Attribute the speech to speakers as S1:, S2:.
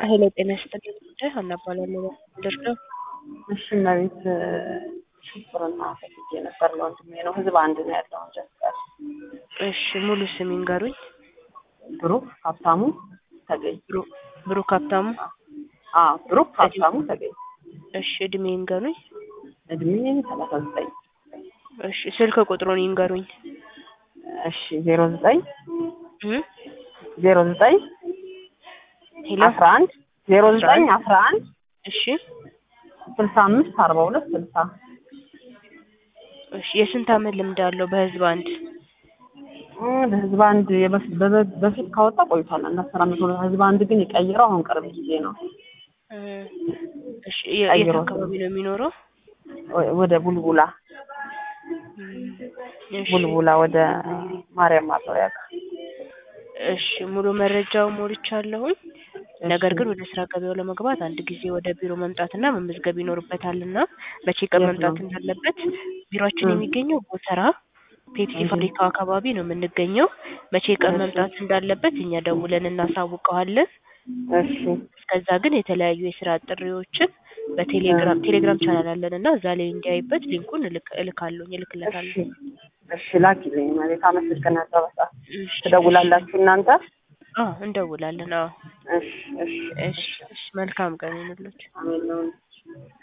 S1: ሄሎ ጤና ይስጥልኝ ጉዳይ ሀና እባላለሁ ደርገው
S2: እሺ መቤት ሽብርና ፈልጌ ነበር ለወንድሜ ነው ህዝብ አንድ ነው ያለው ጀስቀር
S1: እሺ ሙሉ ስም ይንገሩኝ
S2: ብሩክ ሀብታሙ ተገኝ
S1: ብሩ- ብሩክ ሀብታሙ
S2: አ ብሩክ ሀብታሙ ተገኝ
S1: እሺ እድሜ ይንገሩኝ
S2: እድሜ ሰላሳ ዘጠኝ
S1: እሺ ስልክ ቁጥሩን ይንገሩኝ
S2: እሺ ዜሮ ዘጠኝ
S1: እ
S2: ዜሮ ዘጠኝ
S1: ሄሎ
S2: አስራ አንድ ዜሮ ዘጠኝ አስራ አንድ
S1: እሺ
S2: ስልሳ አምስት አርባ ሁለት ስልሳ
S1: እሺ የስንት አመት ልምድ አለው በህዝብ አንድ
S2: በህዝብ አንድ የበፊት በበ- በፊት ካወጣ ቆይቷል አንድ አስር አመት ሆኖ ህዝብ አንድ ግን የቀየረው አሁን ቅርብ ጊዜ ነው
S1: እ እሺ የ- የት
S2: ቀይሮ
S1: አካባቢ ነው የሚኖረው
S2: ወ- ወደ ቡልቡላ
S1: እሺ
S2: ቡልቡላ ወደ ማርያም ማጠቢያ ጋር
S1: እሺ ሙሉ መረጃው ሞልቻለሁኝ። ነገር ግን ወደ ስራ ገበያው ለመግባት አንድ ጊዜ ወደ ቢሮ መምጣትና መመዝገብ ይኖርበታልና መቼ ቀን
S2: የት
S1: መምጣት
S2: ነው?
S1: እንዳለበት ቢሮአችን
S2: እ።
S1: የሚገኘው ጎተራ ፔፕሲ
S2: እህ።
S1: ፋብሪካው አካባቢ ነው የምንገኘው። መቼ ቀን
S2: እሺ።
S1: መምጣት እንዳለበት እኛ ደውለን እናሳውቀዋለን።
S2: እሺ
S1: እስከዛ ግን የተለያዩ የስራ ጥሪዎችን በቴሌግራም ቴሌግራም ቻናል አለን እና እዛ ላይ እንዲያይበት ሊንኩን እልክ- እልካለሁ
S2: እሺ
S1: እልክለታለሁ።
S2: እሺ ላኪልኝ ማለት አመሰግናለሁ በጣም
S1: እሺ፣
S2: ትደውላላችሁ እናንተ
S1: አዎ እንደውላለን። አዎ
S2: እሺ እሺ
S1: እሺ፣ እሺ መልካም ቀን ይሁንላችሁ።
S2: አሜን ነው